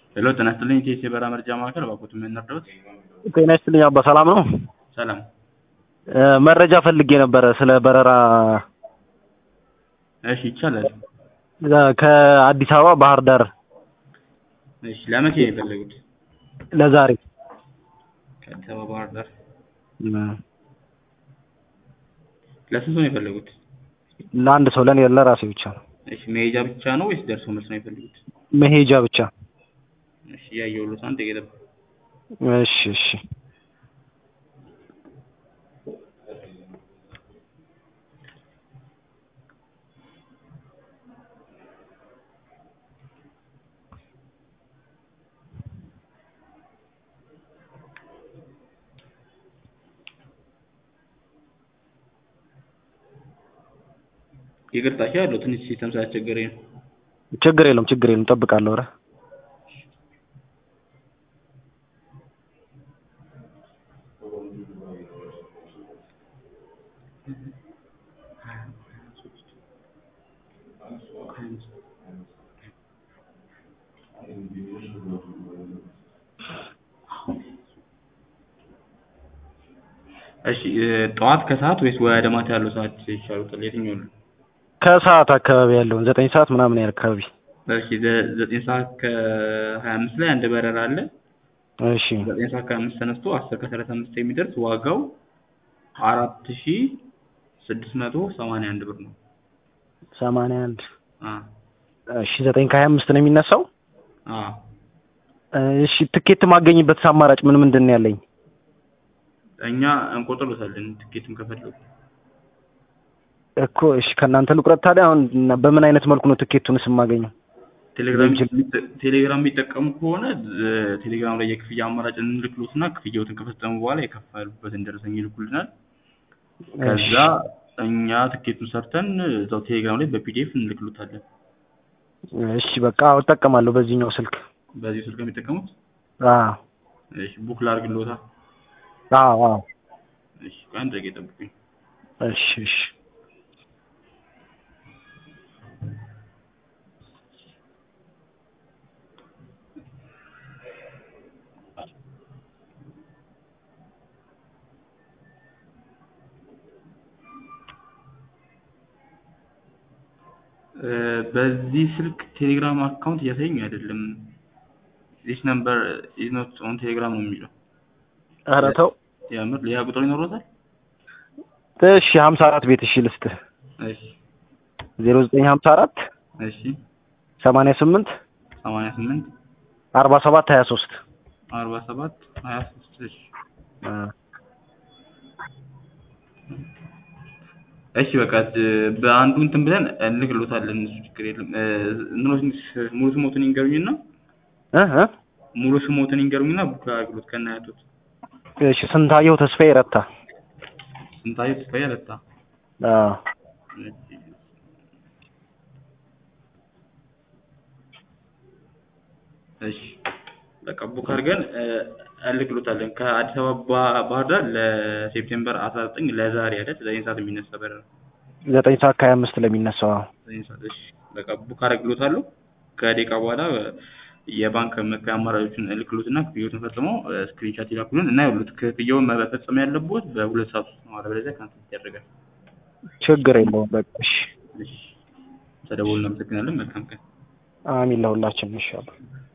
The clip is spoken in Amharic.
ሄሎ ጤና ይስጥልኝ ኢቲኤስ የበረራ መረጃ ማዕከል እባክዎት ምን እንርዳዎት? ጤና ይስጥልኝ አባ ሰላም ነው? ሰላም እ መረጃ ፈልጌ ነበረ ስለ በረራ እሺ ይቻላል። እ ከአዲስ አበባ ባህር ዳር እሺ ለመቼ ነው የፈለጉት? ለዛሬ ከአዲስ አበባ ባህር ዳር እ ለስንት ሰው ነው የፈለጉት? ለአንድ ሰው ለኔ ለራሴ ብቻ ነው። እሺ መሄጃ ብቻ ነው ወይስ ደርሶ መልስ ነው የፈለጉት? መሄጃ ብቻ። እሺ እያየሁልዎት አንድ ደቂቃ ይጠብቁ። እሺ እሺ ይቅርታ እሺ አለው ትንሽ ሲስተም ስላስቸገረኝ ነው። ችግር የለውም ችግር የለውም እጠብቃለሁ። ኧረ እሺ እ ጠዋት ከሰዓት ወይስ ወደ ማታ ያለው ሰዓት ይሻሉታል? የትኛው ነው? ከሰዓት አካባቢ ያለውን ዘጠኝ ሰዓት ምናምን ያህል አካባቢ። እሺ ዘ- ዘጠኝ ሰዓት ከሀያ አምስት ላይ አንድ በረራ አለ። እሺ ዘጠኝ ሰዓት ከሀያ አምስት ተነስቶ አስር ከሰላሳ አምስት የሚደርስ ዋጋው አራት ሺ ስድስት መቶ ሰማንያ አንድ ብር ነው። ሰማንያ አንድ አ እሺ ዘጠኝ ከሀያ አምስት ነው የሚነሳው። አ እሺ ትኬት ማገኝበት አማራጭ ምን ምንድን ነው ያለኝ? እኛ እንቆጥርሎታለን ትኬትም ከፈለጉ እኮ እሺ ከእናንተ ልቁረጥ ታዲያ። አሁን እና በምን አይነት መልኩ ነው ትኬቱንስ የማገኘው? ቴሌግራም በምችል- የሚጠ- ቴሌግራም የሚጠቀሙ ከሆነ እ ቴሌግራም ላይ የክፍያ አማራጭ እንልክሎትና ክፍያዎትን ከፈጸሙ በኋላ የከፈሉበትን ደረሰኝ ይልኩልናል። ከዛ እኛ ትኬቱን ሰርተን እዛው ቴሌግራም ላይ በፒዲኤፍ እንልክሎታለን። እሺ በቃ አዎ እጠቀማለሁ በዚህኛው ስልክ። በዚህ ስልክ ነው የሚጠቀሙት? አዎ እሺ ቡክ ላድርግልዎታ? አዎ አዎ እሺ ቆይ አንድ ደቂቃ ይጠብቁኝ። እሺ እሺ እ በዚህ ስልክ ቴሌግራም አካውንት እያሳየኝ አይደለም። ዚስ ነምበር ኢዝ ኖት ኦን ቴሌግራም ነው የሚለው። ኧረ ተው የምር ሌላ ቁጥር ይኖሮታል? እሺ ሀምሳ አራት ቤት እሺ ልስጥህ እሺ ዜሮ ዘጠኝ ሀምሳ አራት እሺ ሰማንያ ስምንት ሰማንያ ስምንት አርባ ሰባት ሀያ ሶስት አርባ ሰባት ሀያ ሶስት እሺ እሺ በቃ እ በአንዱ እንትን ብለን እንልክሎታለን። እሱ ችግር የለም። እ እንትኖች ሙሉ ስሞትን ይንገሩኝና እ እ ሙሉ ስሞትን ይንገሩኝና ቡክ አድርግሎት ከነ አያቶት። እሺ ስንታየሁ ተስፋዬ ረታ። ስንታየሁ ተስፋዬ ረታ። አዎ እሺ እሺ በቃ ቡክ አድርገን እ እንልክሎታለን። ከአዲስ አበባ ባህር ዳር ለሴፕቴምበር አስራ ዘጠኝ ለዛሬ አይደል? ዘጠኝ ሰዓት የሚነሳ በረራ ዘጠኝ ሰዓት ከሀያ አምስት ለሚነሳው አዎ ዘጠኝ ሰዓት እሺ በቃ ቡክ አደርግሎታለሁ። ከደቂቃ በኋላ የባንክ መክፈያ አማራጮችን እልክሎትና ክፍያዎትን ፈጽመው ስክሪንሻት ይላኩልን እና ይኸውልዎት ክፍያውን መፈጸም ያለብዎት በሁለት ሰዓት ውስጥ ነው። አለበለዚያ ካንሰል ይደረጋል። ችግር የለውም በቃ እሺ እሺ ተደውልን እናመሰግናለን። መልካም ቀን። አሚን ለሁላችንም ይሻላል።